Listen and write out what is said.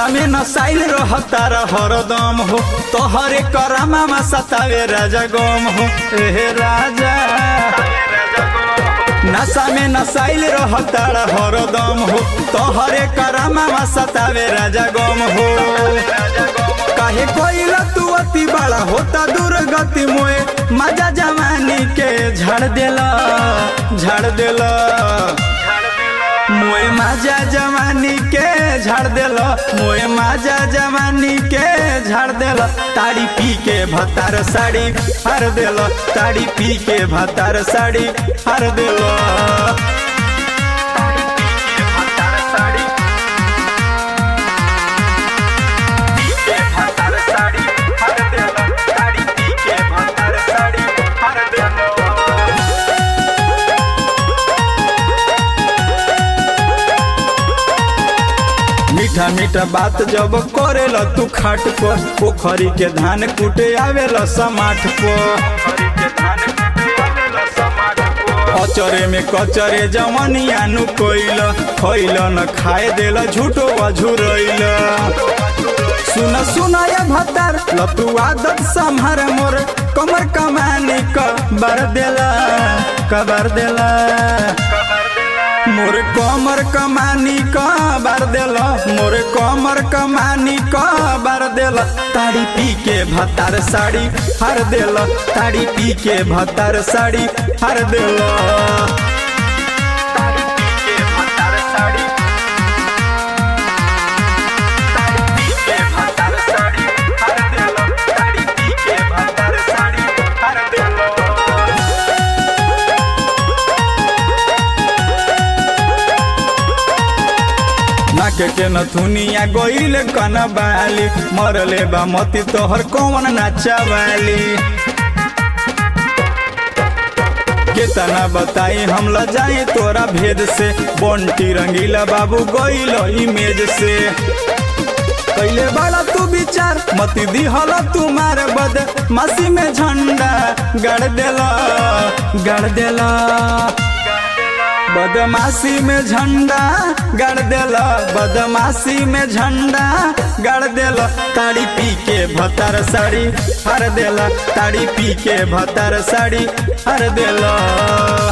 नशा में नसाइल रहता हरदम हो तोहरे करामा में सतावे राजा गम हो ए राजा नशा में नसाइल रहता हरदम हो तोहरे करामा में सतावे राजा गम हो काहे कोइला तू अति बड़ा होता दुर्गति मोए मजा जवानी के झाड़ देला झाड़ देला मोए माजा जवानी के झाड़ देला मोए माजा जवानी के झाड़ देला ताड़ी पी के भतार साड़ी हर देला ताड़ी पी के भतार साड़ी हर देला मीठा मीठा बात जब करेला तू खाट पर पोखरी के धान कुटे आवेला समाठ पर अचरे में कचरे जवनिया नु कोइल खइल न खाए देला झूठो अझुरइल सुन सुन ये भतार लतू आदत संभर मोर कमर कमानी क बर देला कबर देला मोर कमर कमानी क बार देल मोर कमर कमानी क बार देल ताड़ी पी के भतार साड़ी हर देल ताड़ी पी के भतार साड़ी हर देल नाक के नथुनिया गोइल कन बाली मरले बा मती तोहर कौन नाचावाली केतना बताई हम ल जाए तोरा भेद से बंटी रंगीला बाबू गोइल इमेज से कैले बड़ा तू विचार मती दिहल तुम्हार बद मसी में झंडा गड़ देला गड़ देला बदमाशी में झंडा गड़ देला बदमाशी में झंडा गड़ देला ताड़ी पी के भतर साड़ी हर देला ताड़ी पी के भतर साड़ी हर देला